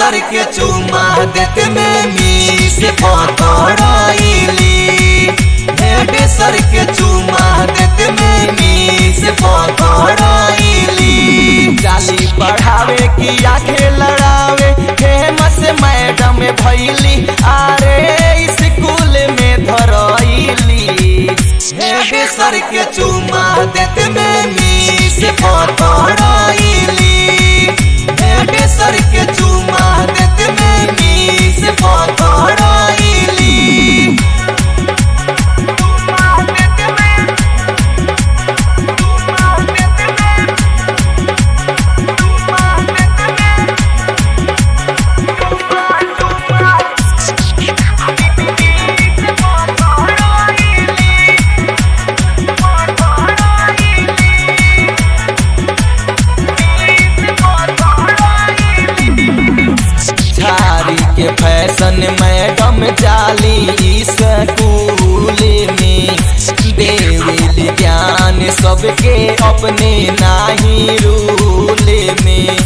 सर के चुमा देते में मीस पकड़ाइली हेड सर के चुमा देते में मीस पकड़ाइली जाली बढ़ावे की आंखें लड़ावे फेमस मैडम भैली अरे स्कूल में धरैली हेड सर के चुमा देते में मीस पकड़ाइली हेड सर के चुमा देते में मीस पकड़ाइली झारी के फैशन मैडम जाली स्कूल में देवेली ज्ञान सबके अपने नाही रूल में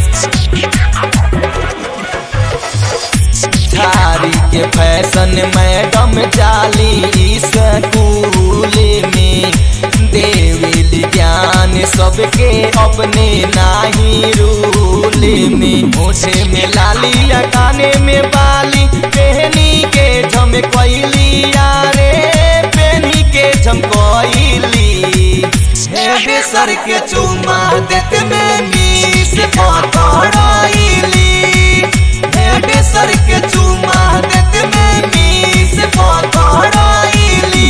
झारी के फैशन मैडम जाली स्कूल में देवेली ज्ञान सबके अपने नाही रूल में मोठे में लाली या काने में बाली पहनी के झमकैली यारे पहनी के झमकैली हेड सर के चुमा देते में मीस पकड़ाइली हेड सर के चुमा देते में मीस पकड़ाइली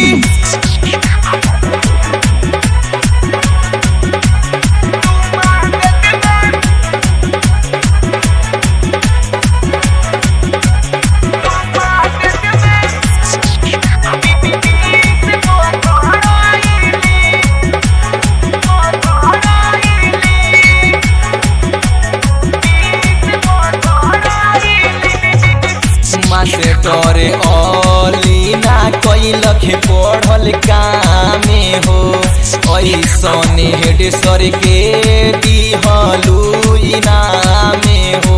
मास्टर अली ना कैलख पढ़ल कामे हो ऐसन हेड सर के दिहलू इनामे हो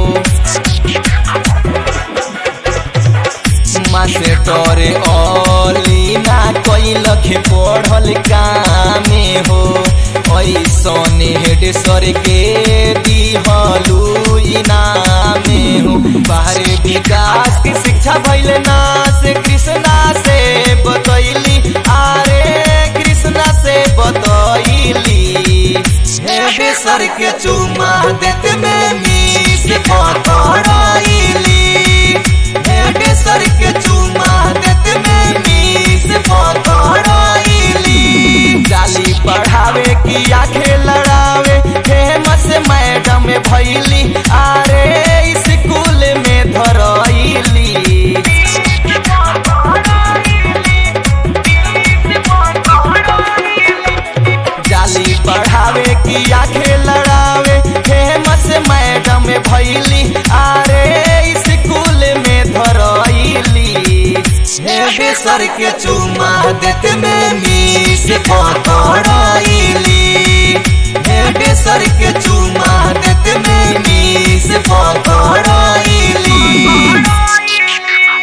मास्टर अली ना कैलख पढ़ल कामे हो ऐसन हेड सर के दिहलू इनामे हो बाहरी विकास की शिक्षा भैल ना से कृष्णा से बतैली अरे कृष्णा से बतैली हेड सर के चुमा देते में मीस पकड़ाइली हेड सर के चुमा देते में मीस पकड़ाइली जाली बढ़ावे की आंखें लड़ावे फेमस मैडम भैली अरे स्कूल में धरैली जाली बढ़ावे की आंखें लड़ावे फेमस मैडम भैली अरे स्कूल में धरैली हेड सर के चुमा देते में मीस पकड़ा